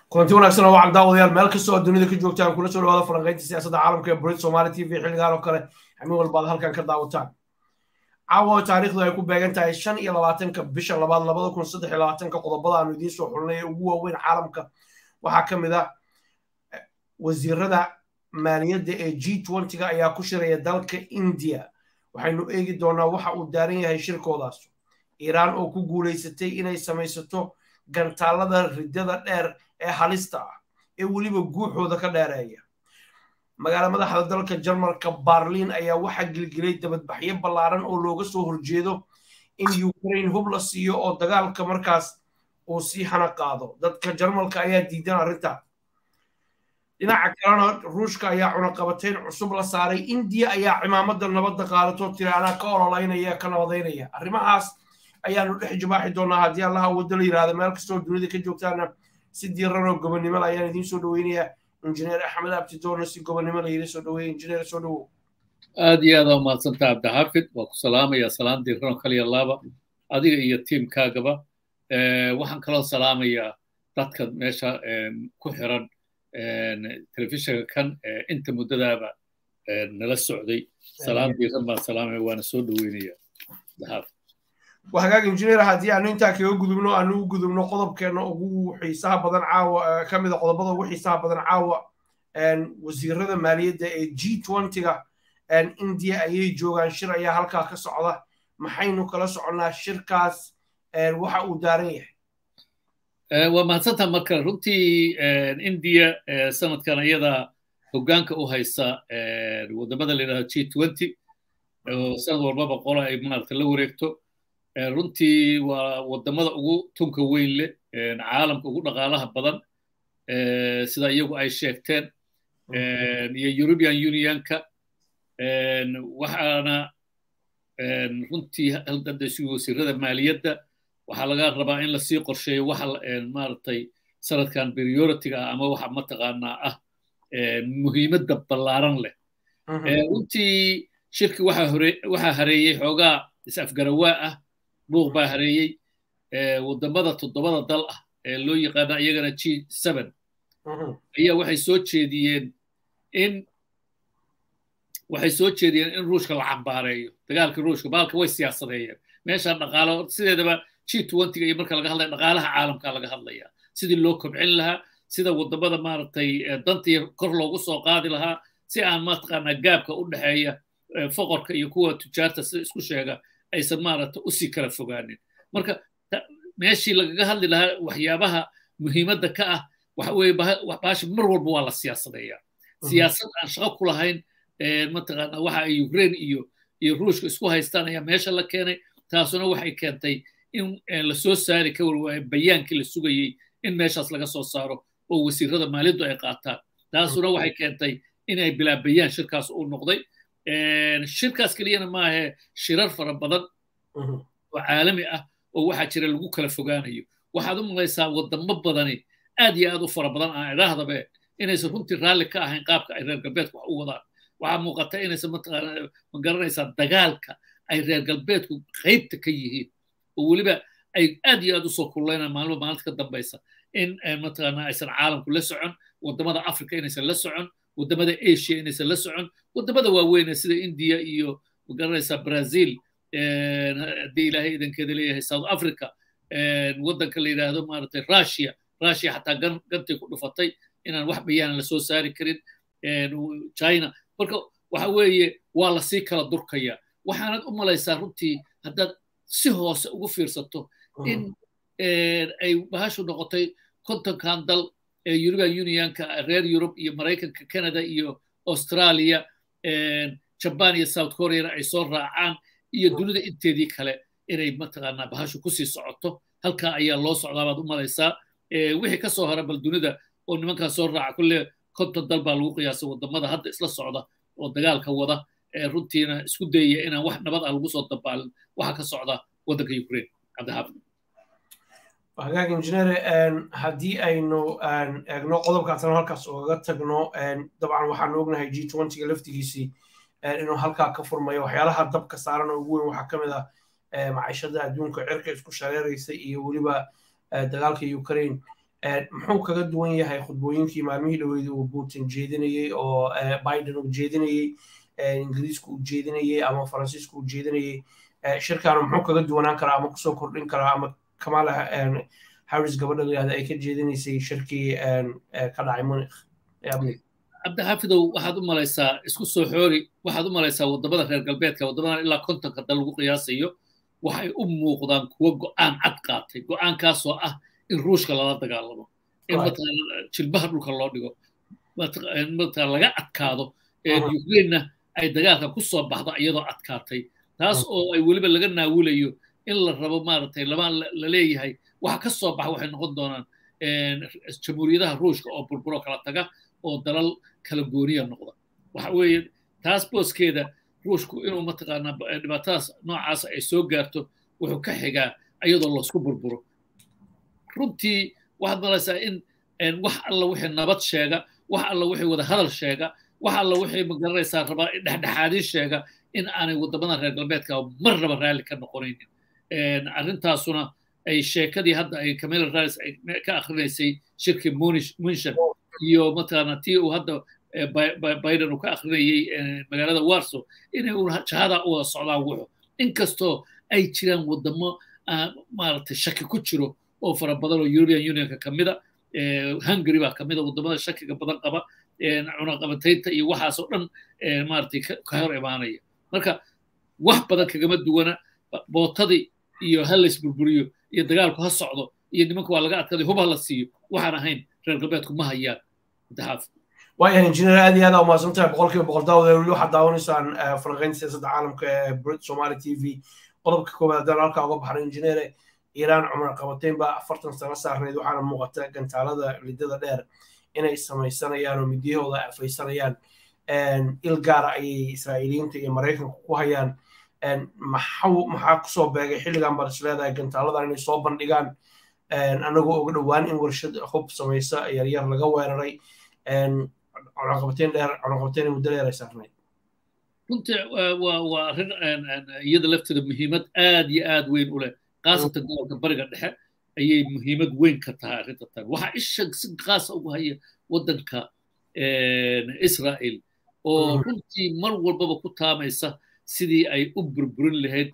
kulanti wanaagsan oo wacan daawadayaal meel kastoo dunida ka joogtaan kula soo dhawaada falanqaynta siyaasadda caalamka ee burid somali t v xilligaan oo kale xamin walbaad halkan ka daawataan caawa taariikhdu ay ku beegan tahay shan iyo labaatanka bisha labaad labada kun saddex iyo labaatanka qodobada aanu idiin soo xulnay ee ugu waaweyn caalamka waxaa ka mid ah wasiirada maaliyadda ee g twentyga ayaa ku shiraya dalka india waxaynu eegi doonaa waxa uu daaran yahay shirkoodaas iiraan oo ku guulaysatay inay samaysato gantaalada riddada dheer ee halista ah ee weliba guuxooda ka dheereeya magaala madaxda dalka jarmalka barliin ayaa waxaa gilgilay dabadbaxyo ballaaran oo looga soo horjeedo in ukraine hub la siiyo oo dagaalka markaas uu sii hana qaado dadka jarmalka ayaa diidan arrinta dhinaca kalena ruushka ayaa cunaqabateyn cusub la saaray indiya ayaa cimaamada nabadda qaadato tiri anaa ka ololaynaya ka nabadaynaya arrimahaas ayaanu dhex jibaaxi doonaa haddii allaha waddo la yidhahda meel kastoo dunida ka joogtaana si diiran oo gobonnimo la ayaan idiin soo dhoweynayaa injineer axmed abtidoona si gobonnimo la yidhi soo dhoweeya injineer soo dhowow aad iyo aad aa umahadsanta cabdixaafid waa ku salaamaya salaan diiran oo kaliya laaba adiga iyo tiimkaagaba waxaan kaloo salaamayaa dadka meesha ku xiran telefishinka kan inta muddadaaba nala socday salaan diiran baan salaamaya waana soo dhoweynaya cabdixaafid waa hagaag injineer haddii aanu intaa kaga gudubno aanu u gudubno qodobkeenna ugu xiisaha badan caawa ka mid a qodobada ugu xiisaha badan caawa wasiirada maaliyadda ee g twentyga india ayay joogaan shir ayaa halkaa ka socda maxaynu kala soconnaa shirkaas waxa uu daaran yahay waa mahadsantaa marka runtii india sanadkan ayada hoggaanka u haysa wadamada la yidhahdo g twenty oo sanad walbaba qola ay maaragta la wareegto runtii waa wadamada ugu tunka weyn leh caalamka ugu dhaqaalaha badan sida iyagu ay sheegteen iyo european unionka waxaana runtii hadda wasiirada maaliyadda waxaa laga rabaa in lasii qorsheeyo waxa maaragtay sanadkan prioritiga ah ama waxa mataqaanaa ah muhiimadda ballaaran leh runtii shirki waxaa hareeyey xoogaa is-afgarawaa ah buuq baa hareeyey wadamada toddobada dal ah ee loo yaqaana iyagana g seven ayaa waxay soo jeediyeen in waxay soo jeediyeen in ruushka la cambaareeyo dagaalka ruushka baalka way siyaasadeeyeen meeshaan dhaqaalo sideedaba g twentyga iyo marka laga hadlaya dhaqaalaha caalamka laga hadlaya sidii loo kobcin lahaa sida wadamada maaragtay dantii kor loogu soo qaadi lahaa si aan mataqaanaa gaabka u dhexeeya foqorka iyo kuwa tujaarta sida isku sheega aysan maaragta usii kala fogaanin marka meeshii lagaga hadli lahaa waxyaabaha muhiimadda ka ah waxa weeye baashi mar walba waa la siyaasadeeyaa siyaasad aan shaqo ku lahayn mataqaana waxa ay ukraine iyo iyo ruushka isku haystaan ayaa meesha la keenay taasuna waxay keentay in la soo saari ka warwaayo bayaankii la sugayey in meeshaas laga soo saaro oo wasiirada maaliyaddu ay qaataan taasuna waxay keentay inay bilaabayaan shirkaas uu noqday shirkaas keliyana maahe shirar fara badan oo caalami ah oo waxaa jira lagu kala fogaanayo waxaad u malaysaa wadamo badani aad iyo aad u fara badan aan idhaahdabe inaysan runtii raalli ka ahayn qaabka ay reer galbeedku wax u wadaan waxaa muuqata inaysan mataqaana ma garanaysaa dagaalka ay reer galbeedku qaybta ka yihiin oo weliba ay aad iyo aad usoo kululeynaan maalmo maalinta ka dambaysa in mataqaana aysan caalamku la socon wadamada africa inaysan la socon wadamada asia inaysan la socon wadamada waaweyne sida india iyo magaranaysaa brazil haddii ilaahay idankeeda leeyahay south africa waddanka la yidhaahdo maaragtay russia russia xataa gan gantay ku dhufatay inaan wax bayaanan lasoo saari karin china marka waxa weeye waa lasii kala durkaya waxaanad u malaysaa runtii haddaad si hoose ugu fiirsato in ay bahashu noqotay kontonkan dal european unionka reer yurub iyo maraykanka canada iyo australia jaban iyo south koreana ay soo raacaan iyo dunida inteedii kale inay mataqaanaa bahashu kusii socoto halkaa ayaa loo socdaa baad u malaysaa wixii ka soo hara bal dunida oo nimankaa soo raaca kulle konton dal baa lagu qiyaasay wadamada hadda isla socda oo dagaalka wada runtiina isku dayaya inaan wax nabad ah lagu soo dabaalin waxa ka socda waddanka ukraine cabdixaafid hagaag injineer haddii aynu eegno qodobkaasna halkaas ugaga tagno dabcan waxaanu ognahay g twentyga laftigiisii inuu halkaa ka furmayo waxyaalaha dabka saaran oo ugu weyn waxaa ka mid ah maciishada adduunka cirka isku shareeraysa iyo weliba dagaalka ukraine muxuu kaga duwan yahay khudbooyinkii maalmihii dhaweyd uu putin jeedinayey oo biden uu jeedinayey ingiriisku uu jeedinayey ama faransiisku uu jeedinayey shirkaanu muxuu kaga duwanaan karaa ama kusoo kordhin karaa ama kamala harris gabadha layihahda ay ka jeedinaysay shirkii ka dhacay munich ee amniga cabdixaafidow waxaad u malaysaa isku soo xoori waxaad u malaysaa waddamada reer galbeedka waddamadan ilaa kontonka dal lagu qiyaasayo waxay u muuqdaan kuwo go'aan cad qaatay go'aankaasoo ah in ruushka lala dagaalamo in mataqaana jilbaha dhulka loo dhigo mataqaana laga adkaado ukrainena ay dagaalka ku soo baxdo iyadoo adkaatay taas oo ay weliba laga naawulayo in la rabo maaragtay lama la leeyahay waxa ka soo baxa waxay noqon doonaan jamhuuriyadaha ruushka oo burburo kala taga oo dalal kala gooniya noqda waxa weeye taas booskeeda ruushku inuu mataqaanaa dhibaatadaas noocaas ay soo gaarto wuxuu ka xigaa iyadoo laysku burburo runtii waxaad malaysaa in wax alla wixii nabad sheega wax alla wixii wada hadal sheega wax alla wixii magaranaysaa rabaa dhexdhexaadin sheega in aanay waddamada reer galbeedka marnaba raalli ka noqonaynin arrintaasuna ay sheekadii hadda ay camila rais ay ka akrinaysay shirkii munshan iyo mataqaana tii uu hadda biden uu ka akrinayey magaalada warso inay jahada u wada socdaan wuxu inkastoo ay jiraan waddamo maaragtay shaki ku jiro oo fara badan oo european unionka ka mida hungary baa kamida waddamada shakiga badan qaba cunaqabataynta iyo waxaasoo dhan maaragtay ka hor imaanaya marka wax badan kagama duwana bootadii iyo ha lays burburiyo iyo dagaalku ha socdo iyo nimanka waa laga adkaday hub ha la siiyo waxaan ahayn reer galbeedku ma hayaan mutaxaaf waayahay injineer aad iyo aad aa umahadsan tahay boqolkiiba boqol daawada weli waxaad daawanaysaan falanqaynta siyaasadda caalamka ee brit somali t v qodobka koowaad haddaan halkaa uga baxnay injineere iiraan cumar qabateyn baa afartan sano saarneyd waxaana muuqata gantaalada lidada dheer inay samaysanayaan oo midiyahooda afaysanayaan il gaara ayay israa'iiliyiinta iyo maraykanku ku hayaan maxaa kusoo beegay xilligan baad isleedahay gantaaladan inay soo bandhigaan anagoo uga dhowaan in warshad hub samaysa yaryar laga weeraray cunaqabateyn dheer cunaqabateyn muddo dheer ay saarnayd runtii waa waa arrin iyada lafteeda muhiimad aad iyo aad weyn u leh khaasatan gobolka bariga dhexe ayay muhiimad weyn ka tahay arrinta tan waxaa isha si khaasa ugu haya waddanka israa'il oo runtii mar walbaba ku taamaysa sidii ay u burburin lahayd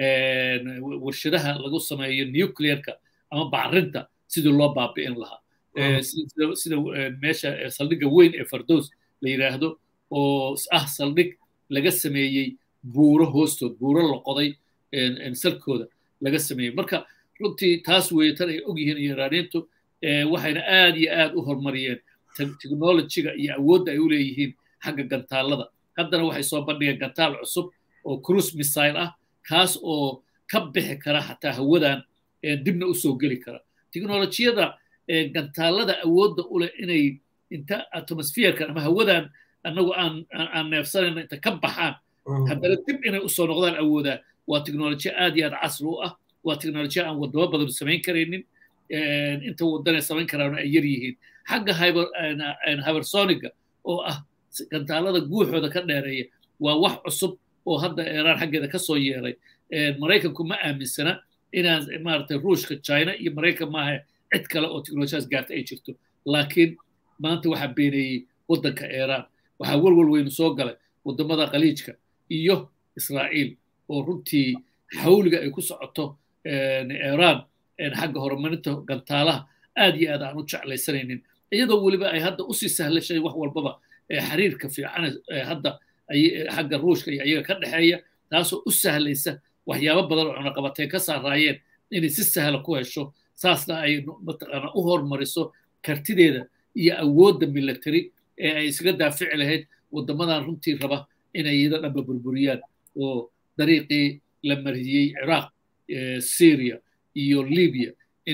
warshadaha lagu sameeyo nuclearka ama bacrinta sidii loo baabi'in lahaa sida meesha saldhigga weyn ee fardows la yidhaahdo oo ah saldhig laga sameeyey buuro hoostood buuro la qoday salkooda laga sameeyey marka runtii taas weeye tan ay og yihiin iraaniintu waxayna aad iyo aad u horumariyeen technologiga iyo awoodda ay u leeyihiin xagga gantaalada haddana waxay soo bandhigeen gantaal cusub oo cruise missile ah kaas oo ka bixi kara xataa hawadan dibna u soo geli kara teknolojiyada gantaalada awoodda u leh inay inta atmosferka ama hawadan annagu aan aan neefsanayno inta ka baxaan haddana dib inay usoo noqdaan awoodaan waa teknolojiya aad iyo aad casri u ah waa teknolojiya aan wadamo badan samayn karaynin inta wadanay samayn karaan ay yar yihiin xagga hybersoniga oo ah gantaalada guuxooda ka dheereeya waa wax cusub oo hadda iiraan xaggeeda ka soo yeeray maraykanku ma aaminsana inaan maaragtay ruushka china iyo maraykan maaha cid kale oo teknolojiyadaas gaarta ay jirto laakiin maanta waxaa beeneeyey waddanka iiraan waxaa walwal weynu soo galay waddamada khaliijka iyo israa'iil oo runtii xawliga ay ku socoto iiraan xagga horumarinta gantaalaha aad iyo aad aan u jeclaysanaynin iyadoo weliba ay hadda usii sahlashay wax walbaba xiriirka fiican hadda xagga ruushka iyo iyaga ka dhexeeya taasoo u sahlaysa waxyaabo badan oo cunaqabatay ka saaraayeen inay si sahla ku hesho saasna ay mataqaana u hormariso kartideeda iyo awoodda military ee ay isaga daafici lahayd waddamadan runtii raba inay iyada dhanba burburiyaan oo dariiqii la mariyey ciraaq syria iyo libya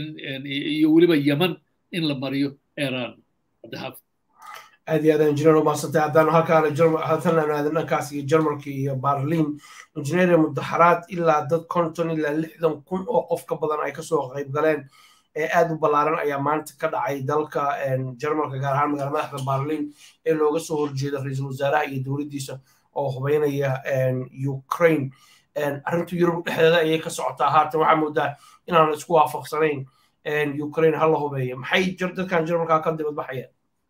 iyo weliba yeman in la mariyo iran cabdixaafid aad iyo aad injineer umahadsantay haddaan halkaan halkan aadin dhankaas iyo jarmalka iyo barliin injineer mudaxaraad ilaa dad konton ilaa lixdan kun oo qof ka badan ay kasoo qayb galeen ee aad u ballaaran ayaa maanta ka dhacay dalka jarmalka gaar ahaan magaala madaxda barliin ee looga soo horjeeda ra-iisul wasaaraha iyo dowladdiisa oo hubeynaya ukraine arrintu yurub dhexdeeda ayay ka socotaa haatan waxaa moodaa inaan isku waafaqsanayn ukraine ha la hubeeya maxay dadkan jarmalkaa ka dibadbaxayaan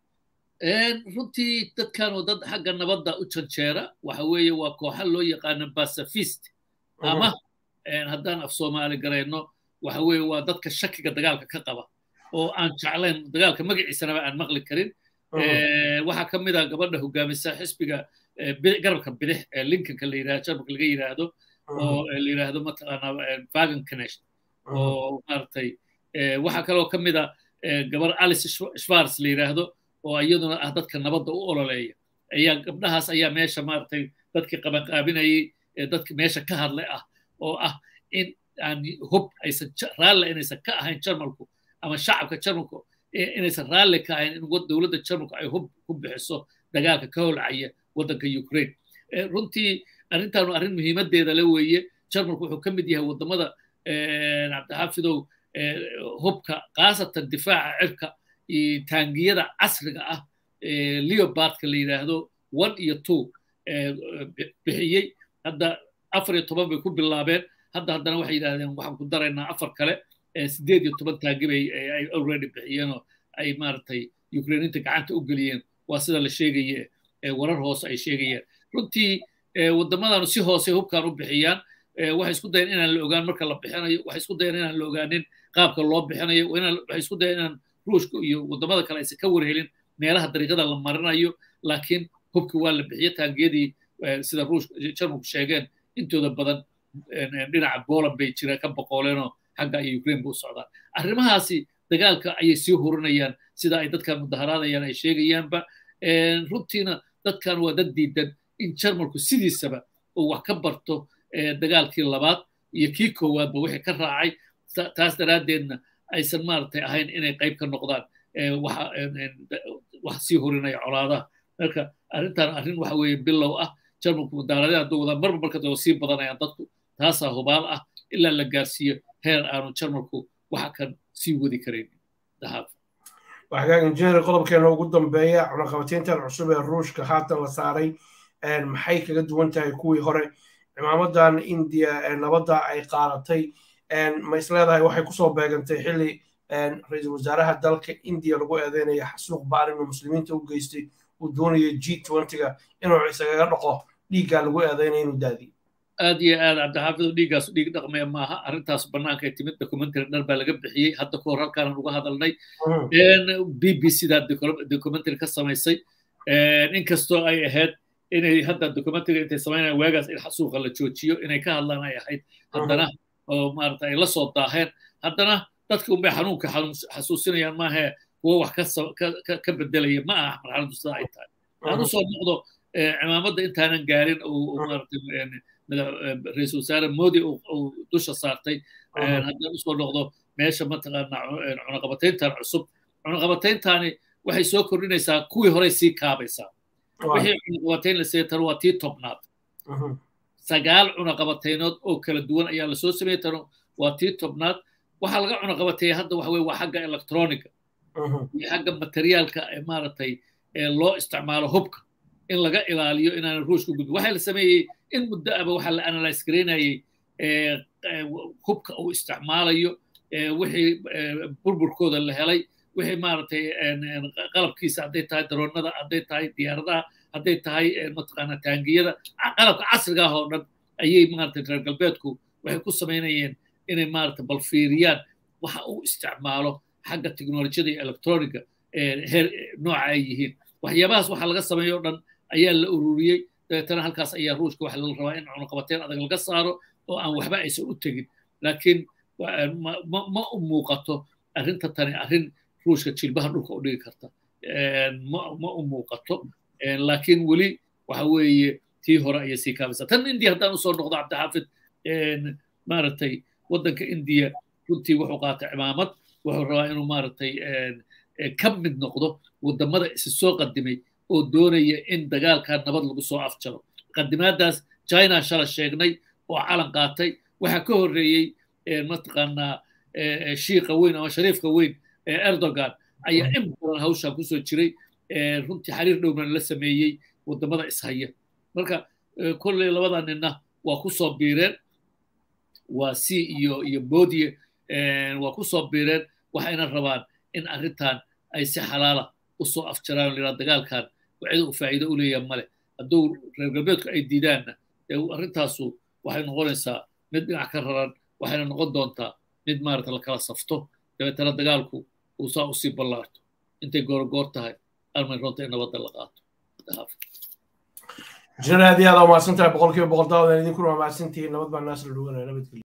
runtii dadkan oo dad xagga nabadda u janjeera waxa weeye waa kooxa loo yaqaana basafist ama haddaan af soomaali garayno waxa weeye waa dadka shakiga dagaalka ka qaba oo aan jeclayn dagaalka magaciisanaba aan maqli karin waxaa ka mid ah gabadha hogaamisa xisbiga garabka bidix ee lincolnka la yidhahdo jarmalka laga yidhaahdo oo la yidhaahdo mataqaanaa vagan kanesh oo maaragtay waxaa kaloo ka mid ah gabar alice schwarz la yidhaahdo oo iyaduna ah dadka nabadda u ololeeya ayaa gabdhahaas ayaa meesha maaragtay dadkii qabanqaabinayay dadki meesha ka hadlay ah oo ah in aan hub aysan raalle inaysan ka ahayn jarmalku ama shacabka jarmalku inaysan raalli ka ahayn in dowladda jarmalku ay hub ku bixiso dagaalka ka holcaya waddanka ukraine runtii arrintaanu arrin muhiimadeeda la weeye jarmalku wuxuu ka mid yahay waddamada cabdixaafidow hubka khaasatan difaaca cirka iyo taangiyada casriga ah leobardka la yidhaahdo one iyo two bixiyey hadda afar iyo toban bay ku bilaabeen hadda haddana waxay yidhahdeen waxaan ku daraynaa afar kale sideed iyo toban taangi bay ay already bixiyeenoo ay maaragtay ukrainiinta gacanta u geliyeen waa sida la sheegaye warar hoose ay sheegayeen runtii waddamadanu si hoose hubkan u bixiyaan waxay isku dayeen inaan la ogaan marka la bixinayo waxay isku dayeen inaan la ogaanin qaabka loo bixinayo waxay isku dayeen inaan ruushka iyo waddamada kale aysan ka warhelin meelaha dariiqada la marinayo laakiin hubki waa la bixiye taangiyadii sida ruushka jarmalku sheegeen intooda badan dhinaca poland bay jiraan ka boqoleenoo xagga iyo ukraine bu u socdaan arrimahaasi dagaalka ayay sii hurinayaan sida ay dadkan mudaharaadayaan ay sheegayaanba runtiina dadkan waa dad diidan in jarmalku sidiisaba uu wax ka barto dagaalkii labaad iyo kii koowaadba wixii ka raacay taas daraaddeedna aysan maaragtay ahayn inay qayb ka noqdaan wax sii hurinaya colaadaha marka arrintan arrin waxa weeye bilow ah jarmalku mudaharadaha hadduu wadaan marba marka daba sii badanayaan dadku taasaa hubaal ah ilaa la gaarsiiyo heer aanu jarmalku waxa kan sii wadi karayn dahaab waxgaa injineer qodobkeena ugu dambeeya cunaqabatayntan cusub ee ruushka haatan la saaray maxay kaga duwan tahay kuwii hore cimaamadan indiya nabadda ay qaadatay ma isleedahay waxay kusoo beegantay xilli ra-iisul wasaaraha dalka indiya lagu eedeynaya xasuuq baan inuu muslimiinta u geystay uu doonayo g twentyga inuu isagaga dhaqo dhiiggaa lagu eedeynaya inuu daadiyo aad iyo aad cabdixaafido dhiiggaasu dhiig dhaqmaya maaha arrintaas bannaanka ay timid documentary dhar baa laga bixiyey hadda kahor halkaanan uga hadalnay b b c da documentary ka samaysay inkastoo ay ahayd inay hadda documentary intay samaynayaan waagaas in xasuuqa la joojiyo inay ka hadlaan ay ahayd haddana oo maarata ay la soo daaheen haddana dadka unbay xanuunka xasuusinayaan maahe kuwo wax ka bedelaya ma aha marxaladdu sida ay tahay aan usoo noqdo cimaamadda intaanan gaarin ra-iisul wasaare modi uu dusha saartay haddaan usoo noqdo meesha mataqaana cunaqabatayntan cusub cunaqabatayntaani waxay soo kordhinaysaa kuwii horey sii kaabaysaa wixii cunaqabatayn la seetan waa tii tobnaad sagaal cunaqabataynood oo kala duwan ayaa lasoo sameeyey tano waa tii tobnaad waxaa laga cunaqabateeya hadda waxa weye waa xagga electronica iyo xagga materiaalka ee maaragtay loo isticmaalo hubka in laga ilaaliyo inaan ruushka gudbin waxaa la sameeyey in muddo aba waxaa la analyse garaynayay hubka uu isticmaalayo wixii burburkooda la helay wixii maaragtay qalabkiisa hadday tahay daroonada hadday tahay diyaaradaha hadday tahay mataqaana taangiyada qalabka casriga ah oo dhan ayay maaragtay reer galbeedku waxay ku samaynayeen inay maaragtay bal fiiriyaan waxa uu isticmaalo xagga teknolojiyada iyo electronica heer nooca ay yihiin waxyaabahaas waxa laga sameeyo o dhan ayaa la ururiyey dabeetana halkaas ayaa ruushka waxa la rabaa in cunuqabateen adag laga saaro oo aan waxba aysan u tegin laakiin ma u muuqato arrinta tani arrin ruushka jilbaha dhulka u dhigi karta ma u muuqato laakiin weli waxa weeye tii hore ayay sii kaabaysaa tan indiya haddaan usoo noqdo cabdixaafid maaragtay waddanka indiya runtii wuxuu qaatay cimaamad wuxuu rabaa inuu maaragtay ka mid noqdo waddamada isi soo qadimay oo doonaya in dagaalkaa nabad lagu soo afjaro qadimaadaas china shala sheegnay oo calan qaatay waxaa ka horreeyey mataqaanaa shiiqa weyn ama shariifka weyn ee erdogan ayaa in badan hawshan kusoo jiray runtii xiriir dhownan la sameeyey waddamada ishaya marka kolley labada ninna waa kusoo biireen waa c iyo iyo bodiye waa kusoo biireen waxayna rabaan in arrintan ay si xalaala usoo afjaraan laa dagaalkan cid u faa'iido u leeyaha male hadduu reer galbeedku ay diidaanna dee arrintaasu waxay noqonaysaa mid dhinac ka raran waxayna noqon doontaa mid maarata la kala safto dabeetana dagaalku uu saa usii ballaarto intay goorgoor tahay armay runta in nabadda la qaato jineer aad iyo aad waa mahadsan tahay boqolkiiba boqol daawadan idinkuna waa mahadsantihiin nabad baa naasla dhuganaya nabadgelyo